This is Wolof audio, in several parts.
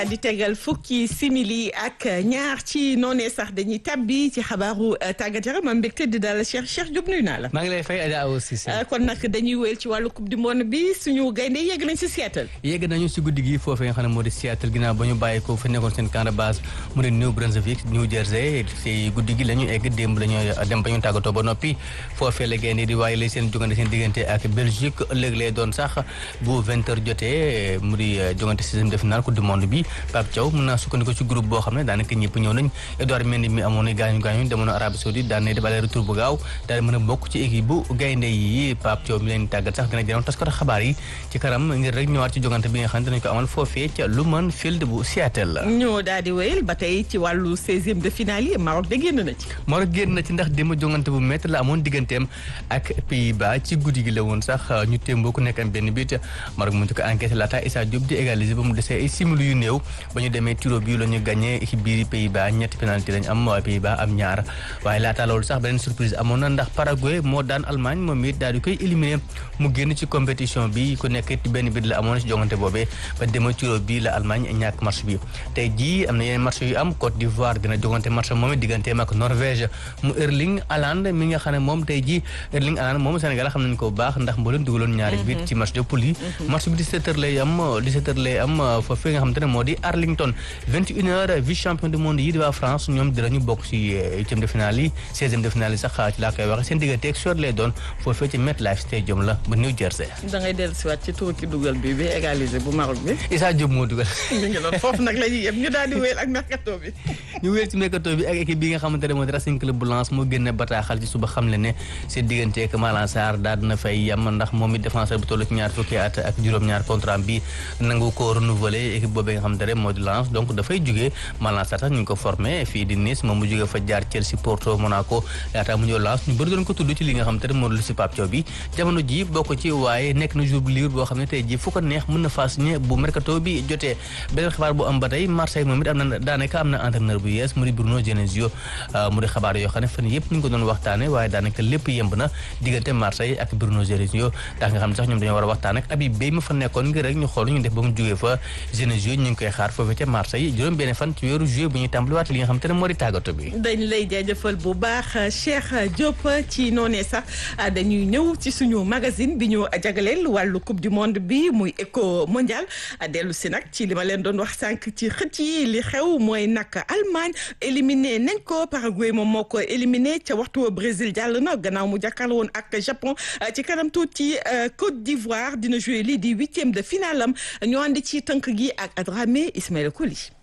di tegal fukki simili ak ñaar ci noonee sax dañuy tabbi ci xabaaru tàggat yaram am mbégte di daal Cheikh Cheikh Diop nuyu naa la. maa ngi lay fay Adja Awa Cissé. kon nag dañuy wéyal ci wàllu coupe du monde bi suñu gaynde yegg nañ si Seattle. yegg nañu si guddi gi foofee nga xam ne moo di Seattle ginnaaw ba ñu bàyyi ko fa nekkoon seen camp de base mu di New Brunswick New Jersey si guddi gi la ñu egg démb la ñu dem ba ñu tàggatoo ba noppi foofee la gaynde di waaye lay seen jogante seen diggante ak Belgique ëllëg lay doon sax bu 20 heures jotee mu di jogante sixième de finale coupe du monde bi Pape Thiaw mën naa sukkandiku ci groupe boo xam ne daanaka ñëpp ñëw nañ Edouard Mendy mi amoon na gaañu gaañu demoon na Arabie Saoudite daan na def aller retour bu gaaw daal di mën a bokk ci équipe bu gaynde yi Pape Thiaw mi leen tàggat sax dina jënoon taskatu xabaar yi ci kanam ngir rek ñëwaat ci jogante bi nga xam ne dinañ ko amal foofee ca Lumen Field bu Seattle la ñoo daal di wéyal ba tey ci wàllu seizième de finale yi Maroc de génn na ci Maroc génn na ci ndax démb jongante bu métti la amoon digganteem ak Pays-Bas ci guddi gi la woon sax ñu témboo ku nekk am benn bit Maroc mu ko enquête laata Issa Diop di égaliser ba mu desee ay simili yu néew ba ñu demee tiro bi la ñu gagné équipe biir Pays-Bas ñetti penalty lañ am waaye Pays-Bas am ñaar waaye laata loolu sax beneen surprise amoon na ndax Paraguay moo daan Allemagne moom it daal di koy éliminer mu génn ci compétition bi ku nekk it benn bit la amoon ci jongante boobee ba demee tiro bi la Allemagne ñàkk match bi tey jii am na yeneen match yu am Côte d'Ivoire dina jongante match moom it digganteem ak Norvège mu Erling Haaland mi nga xam ne moom tey jii Erling Haaland moom Sénégal xam nañ ko bu baax ndax mboolem dugaloon ñaari bit ci match de poule yi match bi 17h lay am 17h lay am foofee nga xamante ne moo di Arlington 21h vice champion du monde yi di waa France ñoom dinañu bokk ci huitième de finale yi seizième de finale yi sax ci laa koy waxe seen diggante ak Suède lay doon foofee ci MetLife Stadium la ba New Jersey. da ngay dellusiwaat ci tur ki dugal bi bi égalisé bu Maroc bi. Issa Diop moo dugal. mi ngi doon foofu nag la ñuy yem ñu daal di wéyal ak mercato bi. ñu wéyal ci mercato bi ak équipe bi nga xamante ne moo di Racing Club bu Lens moo génne bataaxal ci suba xam le ne seen diggante ak Malang Sarr daal dina fay yem ndax moom it défenseur bu toll ci ñaar fukki at ak juróom-ñaar contrat bi nangu ko renouveler équipe boobee nga xamante ne moo di Lens donc dafay jugee Malang Sarr sax ñu ngi ko formé fii di Nice moom mu jugee fa jaar Chelsea Porto Monaco laata mu ñëw Lens ñu bëri doon ko tudd ci li nga xamante ne moo di si Pape Thiaw bi jamono ji bokk ci waaye nekk na jour bu libre boo xam ne tey ji fu ko neex mën na faa signé bu mercato bi jotee beneen xibaar bu am ba tey Marseille moom it am na daanaka am na entraîneur bu yees mu di Bruno Genesio mu di xabaar yoo xam ne fan yëpp ñu ngi ko doon waxtaane waaye daanaka lépp yemb na diggante Marseille ak Bruno Genesio tax nga xam ne sax ñoom dañoo war a waxtaan ak Habib Beye mu fa nekkoon ngir rek ñu xool ñu def ba mu jógee fa Genesio ñu ngi koy xaar foofu ca Marseille juróom benn fan ci weeru juillet bu ñuy tàmbaliwaat li nga xam te ne moo di tàggatu bi dañ lay jaajëfal bu baax Cheikh Diop ci noonee sax dañuy ñëw ci suñu magazine bi ñu jagaleel wàllu coupe du monde bi muy éco mondial dellu si nag ci li ma leen doon wax sànq ci xët yi li xew mooy nag Allemagne éliminé nañ ko Paraguay moom moo ko éliminé ca waxtu Brésil jàll na gannaaw mu jàkkaarloo woon ak Japon ci kanam tuuti Côte d'Ivoire dina joué lii di huitième de finale am ñu ànd ci tënk gi ak Adramé Ismaël Koli.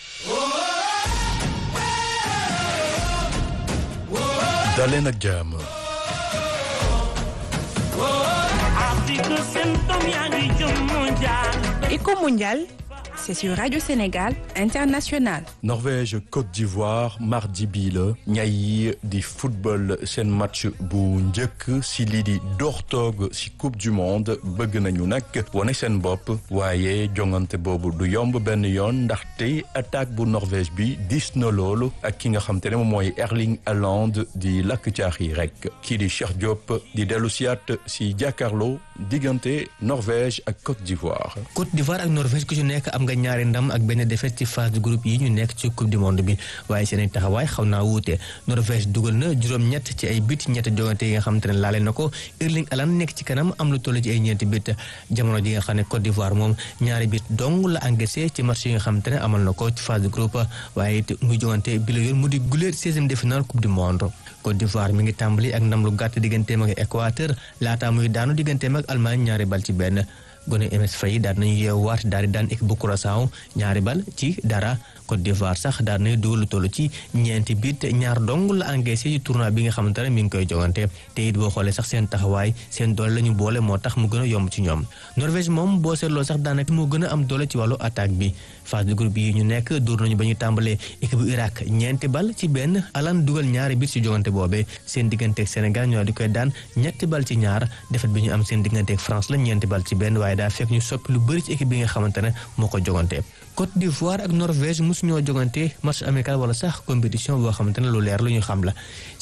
daleen ak jàmm. Éco mondial, c'est sur Radio Sénégal International. Norvège Côte d'Ivoire mardi bii la ñay yi di football seen match bu njëkk si lii di doortoog si coupe du monde bëgg nañu nag wane seen bopp waaye jongante boobu du yomb benn yoon ndaxte attaque bu Norvège bi dis na loolu ak ki nga xam te ne moom mooy Erling Haaland di lakk caax yi rek kii di Cheikh Diop di dellu siyaat si jàkkaarloo diggante Norvège ak Côte d'Ivoire. Côte d'Ivoire ak Norvège ku ci nekk am nga ñaari ndam ak benn défaite ci phase de groupe yi ñu nekk ci coupe du monde bi waaye seen taxawaay xaw naa wuute Norvège dugal na juróom-ñett ci ay bit ñetti jogante yi nga xamante ne laale na ko Erling Haaland nekk ci kanam am lu toll ci ay ñeenti bit jamono ji nga xam ne Côte d'Ivoire moom ñaari bit dong la encaissé ci match yi nga xamante ne amal na ko ci phase de groupe waaye it muy jogante bi la yoon mu di guléet seizième de finale coupe du monde Côte d'Ivoire mi ngi tàmbali ak ndam lu gàtt digganteem ak Équateur laataa muy daanu digganteem ak Allemagne ñaari bal ci benn gone MS Faye daal nañu yeewaat daal di daan équipe bu Curaçao ñaari bal ci dara Côte d'Ivoire sax daal nañu dugal lu toll ci ñeenti bit ñaar dong la encaissé ci tournoi bi nga xamante ne mi ngi koy jogante te it boo xoolee sax seen taxawaay seen doole la ñu boole moo tax mu gën a yomb ci ñoom Norvège moom boo seetloo sax daanaka moo gën a am doole ci wàllu attaque bi phase de groupe yi ñu nekk dóor nañu ba ñu tàmbalee équipe bu Irak ñeenti bal ci benn Haaland dugal ñaari bit ci jogante boobee seen digganteeg Sénégal ñoo di koy daan ñetti bal ci ñaar defet bi ñu am seen digganteeg France la ñeenti bal ci benn waaye daa fekk ñu soppi lu bëri ci équipe bi nga xamante ne moo ko jogante Côte d'Ivoire ak Norvège mosu ñoo jogante match amical wala sax compétition boo xamante ne lu leer lu ñu xam la